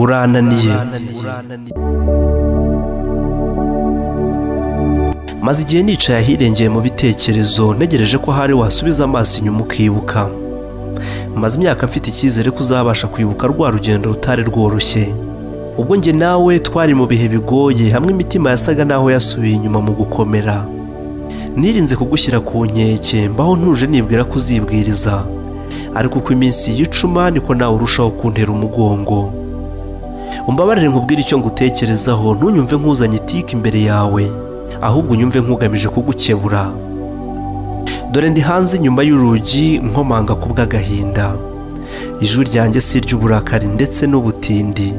urananiye maze igihe nicaye ahirengeye mu bitekerezo ntegereje ko hari wasubiza amaso inyuma ukibuka maze imyaka mfite icyizere ko uzabasha kwibuka rwa rugendo rutari rworoshye ubwo njye nawe twari mu bihe bigoye hamwe imitima yasaga naho yasubiye inyuma mu gukomera nirinze kugushyira ku nkeke mbaho ntuje nibwira ko uzibwiriza ariko uko iminsi yicuma niko nawe urushaho kuntera umugongo umbabarire nkubwire icyo ngutekerezaho ntunyumve nkuzanye itike imbere yawe ahubwo unyumve nkugamije kugukebura dore ndi hanze inyuma y'urugi nkomanga ku bw'agahinda ijwi ryanjye si iry'uburakari ndetse n'ubutindi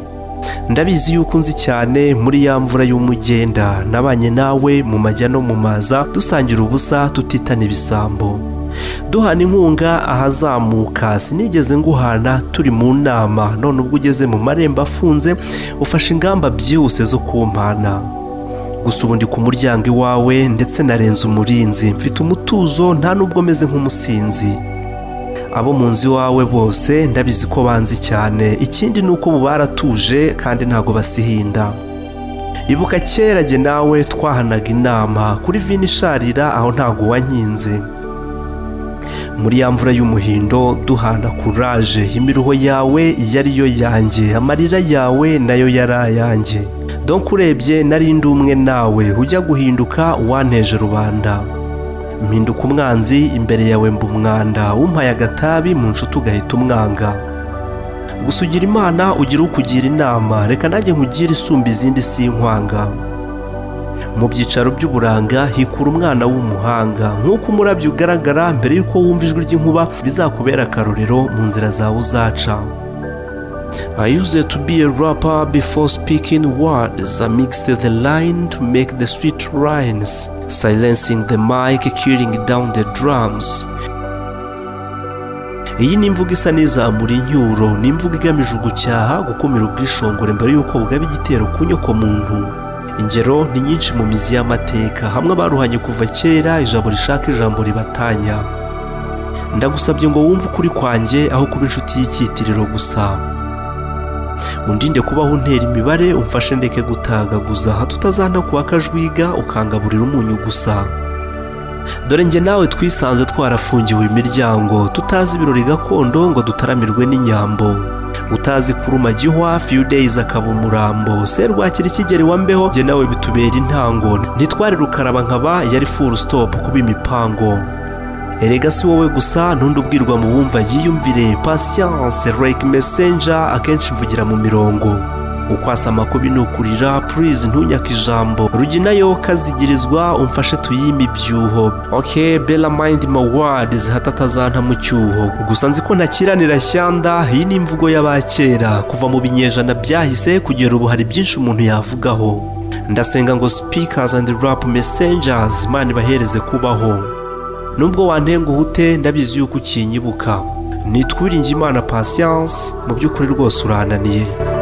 ndabizi yuko unzi cyane muri ya mvura y'umugenda nabanye nawe mu majya no mu maza dusangira ubusa tutitana ibisambo duhana inkunga ahazamuka sinigeze nguhana turi mu nama none ubwo ugeze mu marembo afunze ufashe ingamba byihuse zo kumpana gusa ubu ndi ku muryango iwawe ndetse narenze umurinzi mfite umutuzo nta nubwo meze nk'umusinzi abo mu nzu iwawe bose ndabizi ko banzi cyane ikindi ni uko ubu baratuje kandi ntabwo basihinda ibuka kera jye nawe twahanaga inama kuri vino isharira aho ntabwo uwankinze muri ya mvura y'umuhindo duhana kuraje imiruho yawe yari yo yanjye amarira yawe nayo yari ayanjye donk urebye nari ndi umwe nawe ujya guhinduka uwanteje rubanda mpinduka umwanzi imbere yawe mba umwanda umpaye agatabi mu nshuti ugahita umwanga gusa ugira imana ugira ukugira inama reka nanjye nkugire isumba izindi sinkwanga mu byicaro by'uburanga hikura umwana w'umuhanga nk'uko umurabyo ugaragara mbere y'uko wumva ijwi ry'inkuba bizakubera akarorero mu nzira zawe uzaca I used to be a rapper before speaking words. I mixed the line to make the sweet rhymes, silencing the mic, killing down the drums. iyi ni imvugo isa n'izamura incyuro ni imvugo igamije ugucyaha gukumira ubwishongore mbere y'uko bugaba igitero ku nyokomuntu ingero ni nyinshi mu mizi y'amateka hamwe abaruhanye kuva kera ijambo rishaka ijambo ribatanya ndagusabye ngo wumve ukuri kwanjye aho kuba inshuti y'icyitiriro gusa undinde kubaho untera imibare umfashe ndeke gutagaguza hato utazana kuba akajwiga ukangaburira umunyu gusa dore njye nawe twisanze twarafungiwe imiryango tutazi ibirori gakondo ngo dutaramirwe n'inyambo utazi kuruma gihwa few days akaba umurambo serwakira ikigeri wa mbeho njye nawe bitubera intango ntitwari rukaraba nkaba yari full stop kuba imipango erega si wowe gusa ntundi ubwirwa mu wumva yiyumvire patience like messenger akenshi mvugira mu mirongo ukwasama kubinukurira please ntunyaka ijambo rugi nayo kazigirizwa umfashe tuyime ibyuho okay bella mind my words hata atazanta mu cyuho gusa nzi ko ntakiranira shyanda iyi ni imvugo y'abakera kuva mu binyejana byahise kugera ubu hari byinshi umuntu yavugaho ndasenga ngo speakers and rap messengers imana ibahereze kubaho nubwo wantenga uhute ndabizi yuko ukinyibuka nitwiringe imana patience mu by'ukuri rwose urananiye